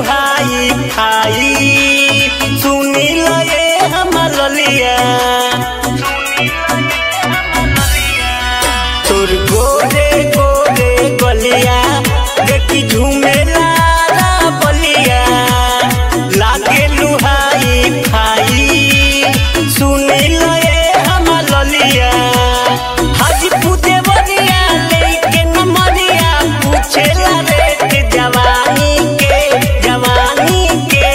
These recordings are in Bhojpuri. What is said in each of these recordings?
हाई फाई सुनी लए हमर लिया तोर गोरे गोरे गलिया देखी झूमेला बलिया लागे लुहाई फाई सुनी लए हमर लिया हाजीपुर देवरिया लेके नमरिया पूछेला रेट जवानी के जवानी के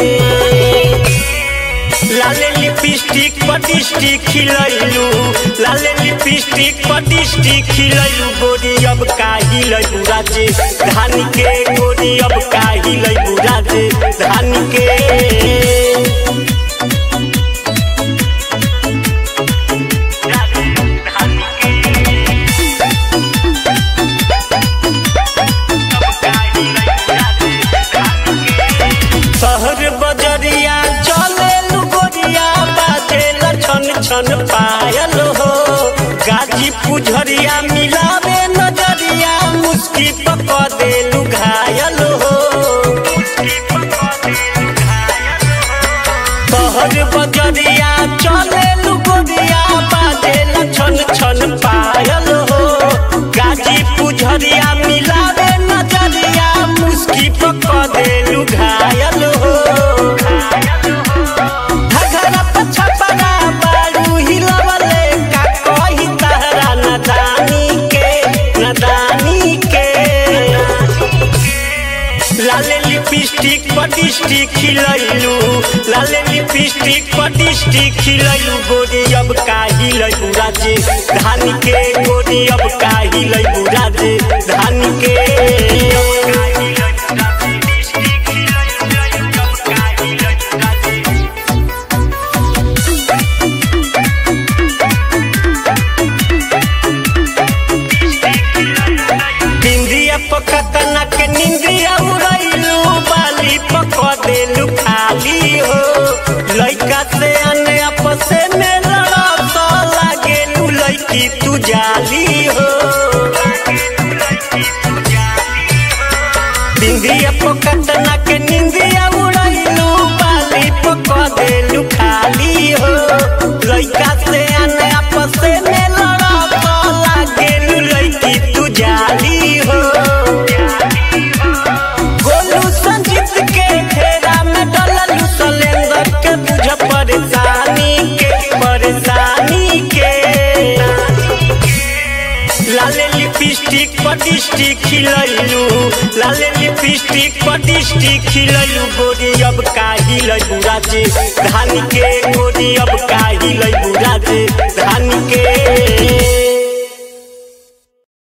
लाले लिपस्टिक पटिस्टिक खिलैलू लाले लिपस्टिक पटिस्टिक खिलैलू गोरी अब काही लैबू राजे धान के गोरी अब काही लैबू राजे धान के शहर बजरिया चले गोरिया बाजे छन छन पायल हो गाजी पुझरिया मिलावे नजरिया मुस्की पक देलू घायल हो शहर बजरिया चले गोरिया बाजे छन छन पायल हो गाजी पुझरिया मिलावे नजरिया मुस्की पक देलू घायल हो घघरा पछपरा बारू हिलवले का कही तहरा नदानी के नदानी के लाले लिपस्टिक पटिस्टिक खिलैलू लाले लिपस्टिक पटिस्टिक खिलैलू गोरी अब काही लैबू राजे धान के गोरी अब काही लैबू राजे धान के बिंदिया पकतना के निंदिया उड़ैलू बाली पक देलू खाली हो लइका से अने आपसे में लड़त लागेलू लइकी तू जाली हो बिंदिया पकतना के निंदिया उड़ैलू बाली पक देलू खाली हो लइका से अने आपसे में लड़त लागेलू लइकी तू जाली हो गोलू संजीत के घेरा में डललू सलेंदर के बुझ परेशानी के परेशानी के लाले लिपस्टिक पटिस्टिक खिलैलू लाले लिपस्टिक पटिस्टिक खिलैलू गोरी अब काही लैबू राजे धान के गोरी अब काही लैबू राजे धान के